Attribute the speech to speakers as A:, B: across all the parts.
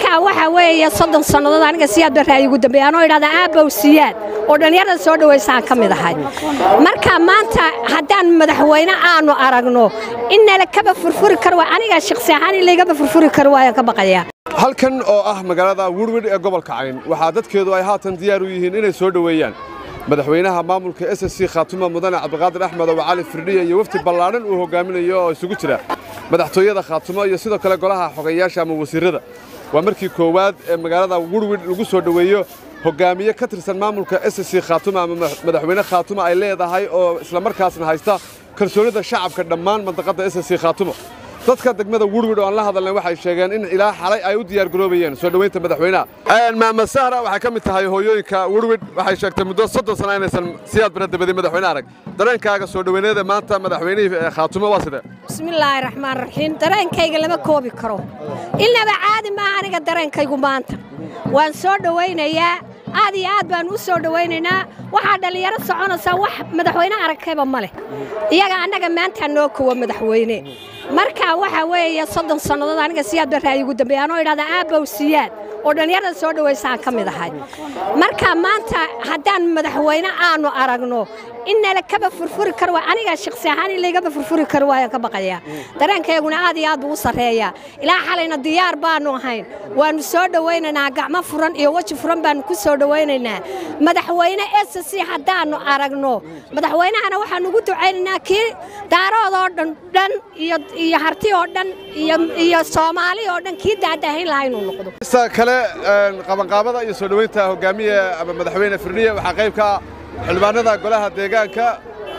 A: marka waxa weeye soddon sannadood aniga siyaad barraa igu dambeeya anoo idhahda aabow siyaad oo dhallinyarada soo dhowaysaan ka mid ahay marka maanta haddaan madaxweyne aanu aragno in nala kaba furfuri kar waay aniga shakhsi ahaan in laygaba furfuri kar waayaan ka baqayaa
B: halkan oo ah magaalada wurwidh ee gobolka cayn waxaa dadkeedu ay haatan diyaar u yihiin inay soo dhoweeyaan madaxweynaha maamulka s s c khaatuma mudane cabdiqaadir axmed oo cali firdhiya iyo wafdi ballaadhan uu hogaaminayo oo isugu jira madaxtooyada khaatumo iyo sidoo kale golaha xogayaasha ama wasiirrada waa markii koowaad ee magaalada wurwidh lagu soo dhoweeyo hogaamiye ka tirsan maamulka s s c khaatuma ama madaxweyne khaatuma ay leedahay oo islamarkaasna haysta kalsoonida shacabka dhammaan mandaqadda s s c khaatumo dadka degmada wurwidh oo aan la hadalnay waxay sheegeen in ilaa xalay ay u diyaargaroobayeen soo dhoweynta madaxweynaha maamad sahra waxay ka mid tahay hooyooyinka wurwidh waxay sheegtay muddo soddon sana inaysan siyaad bara dabadin madaxweyne arag dareenkaaga soo dhoweyneeda maanta madaxweynihii khaatumo waa sidee
A: bismillaahi raxmaan raxiim dareenkayga lama koobi karo ilnaba caadi maaha aniga dareenkaygu maanta waan soo dhowaynayaa aad iyo aad baan u soo dhowaynaynaa waxaa dhallinyaro soconaysaa wax madaxweyne aragkayba ma leh iyaga annaga maantaa noo kowa madaxweyne marka waxa weeye soddon sannadood aniga siyaad barraa igu dambeeya anoo idhahda aabow siyaad oo dhallinyarada soo dhowaysaan ka mid ahay marka maanta haddaan madaxweyne aanu aragno in nala kaba furfuri kar waay aniga shakhsi ahaan in laygaba furfuri kar waayaan ka baqayaa dareenkayguna aad iyo aad buu u sarreeyaa ilaa xalayna diyaar baannu ahayn waannu soo dhowaynaynaa gacmo furan iyo weji furan baannu ku soo dhowaynaynaa madaxweyne s c haddaannu aragno madaxweynahana waxaannu ugu ducaynaynaa kii daaroodoo dhan dhan iyo iyo harti oo dhan iyo iyo soomaali oo dhan kii daadahayn lahaa inuu noqdo
B: isa kale qabanqaabada iyo soo dhoweynta hogaamiye ama madaxweyne firdhiye waxaa qayb ka ah xildhibaanada golaha deegaanka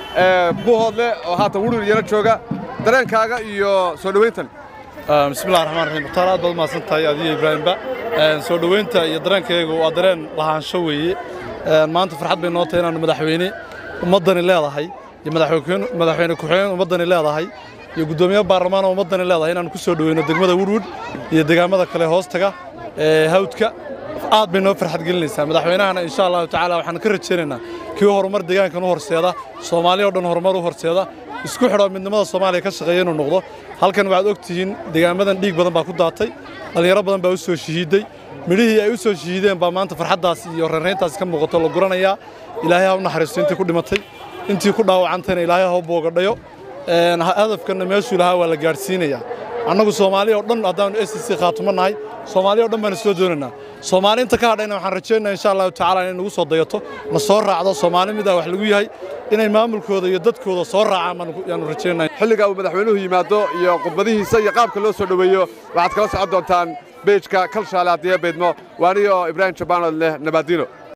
B: ee buuhoodle oo haatan wurwir iyana jooga dareenkaaga iyo soo dhoweyntan
C: bismillahi raxmaan raxiim mukhtaar aad baad umahadsan tahay adiyo ibraahimba soo dhoweynta iyo dareenkaygu waa dareen lahaansho weeye maanta farxad bay noo tahay inaannu madaxweyne ummaddani leedahay iyo madaxweyne ku-xigeen ummaddani leedahay iyo guddoomiye baarlamaan oo ummaddani leedahay inaannu ku soo dhoweyno degmada wurwud iyo deegaamada kale hoostaga ee hawdka aad bay noo farxad gelinaysaa madaxweynahana insha allahu tacaala waxaan ka rajaynaynaa kii horumar deegaankan u horseeda soomaaliya o dhan horumar u horseeda isku xidho midnimada soomaaliya ka shaqeeya inuu noqdo halkan waxaad og tihiin deegaamadan dhiig badan baa ku daatay dhallinyaro badan baa u soo shahiiday midhihii ay u soo shahiideen baa maanta farxaddaas iyo reerayntaas ka muuqato la guranayaa ilaahay ha u naxariisto intii ku dhimatay intii ku dhaawacantayna ilaahay ha u boogadhayo hadafkanna meeshuu lahaa waa la gaadhsiinayaa annagu soomaaliya oo dhan haddaannu s c khaatumo nahay soomaaliya o dhan baana soo doonaynaa soomaali inta ka hadhayna waxaan rajaynaa insha allahu tacala inay nagu soo dayato na soo raacdo soomaali midaa wax lagu yahay inay maamulkooda iyo dadkooda soo raacaan yaanu rajaynaa
B: xilliga uu madaxweynuhu yimaado iyo khudbadihiisa iyo qaabka loo soo dhoweeyo waxaad kala socon doontaan beejka kalshaale haddiya baydmo waaniyo ibraahim jabaanood leh nabaadiino